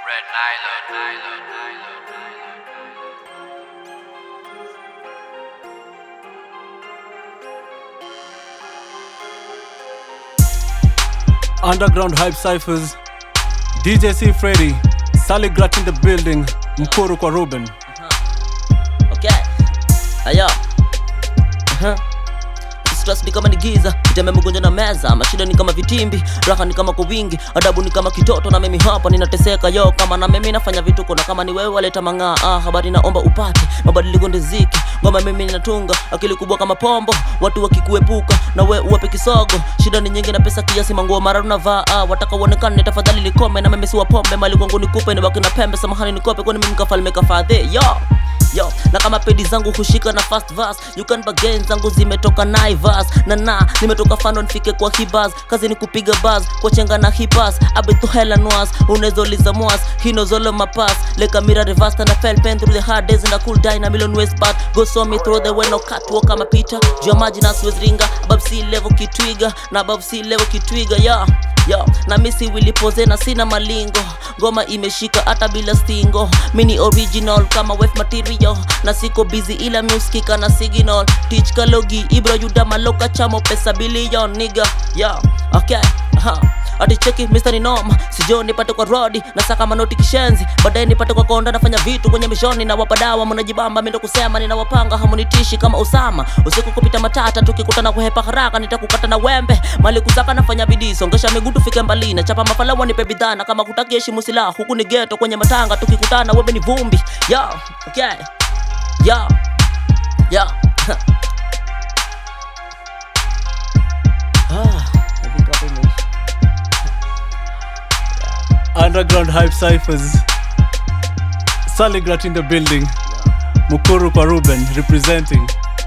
Red nylon, nylon, nylon, nylon. Underground Hype Cyphers, DJ C Freddy, Sally Grat in the building, Mkuru kwa Ruben. okay aya uh-huh. stress ni kama ni giza kiteme mgonjwa na meza mashida ni kama vitimbi raha ni kama kwa wingi adabu ni kama kitoto na mimi hapa ninateseka yo kama na mimi nafanya vituko na kama ni wewe waleta mang'aa ah, habari naomba upate mabadiliko ndiziki ngoma mimi ninatunga akili kubwa kama pombo watu wakikuepuka na we uwape kisogo shida ni nyingi na pesa kiasi manguo mara unavaa ah, wataka uonekane tafadhali likome na mimi si wa pombe mali kwangu nikupe nibaki na pembe samahani nikope kwani mimi mkafalme kafadhe yo yo na kama pedi zangu hushika na fast verse you can bargain zangu zimetoka naivas na na nimetoka fano nifike kwa hibas kazi ni kupiga buzz kwa chenga na hipas abetu hela noas unezoliza mwas hinozolo mapas leka mira reverse na fell pen through the hard days and a cool die na million ways but go saw me through the way no catwalk kama Peter juu ya maji na Suez ringa above sea level kitwiga na above sea level kitwiga yeah yo na misi wilipoze na sina malingo ngoma imeshika hata bila stingo mini original kama wef material na siko busy ila muskika na signal teach kalogi ibro yuda maloka chamo pesa bilion niga yo okay ha ati cheki Mr. ni noma sijo nipate kwa rodi na saka manoti kishenzi baadaye nipate kwa konda nafanya vitu kwenye mishoni na wapadawa mnajibamba mimi ndo kusema ninawapanga hamunitishi kama Usama usiku kupita matata tukikutana kuhepa haraka nitakukata na wembe mali kusaka nafanya bidii songesha miguu tufike mbali na chapa mafalawa nipe bidhaa na kama kutaki heshimu silaha huku ni geto kwenye matanga tukikutana wewe ni vumbi yo okay yo yo ah I think hapo imeisha. Underground Hype Cyphers, Sally Grat in the building, Mkuru kwa Ruben representing.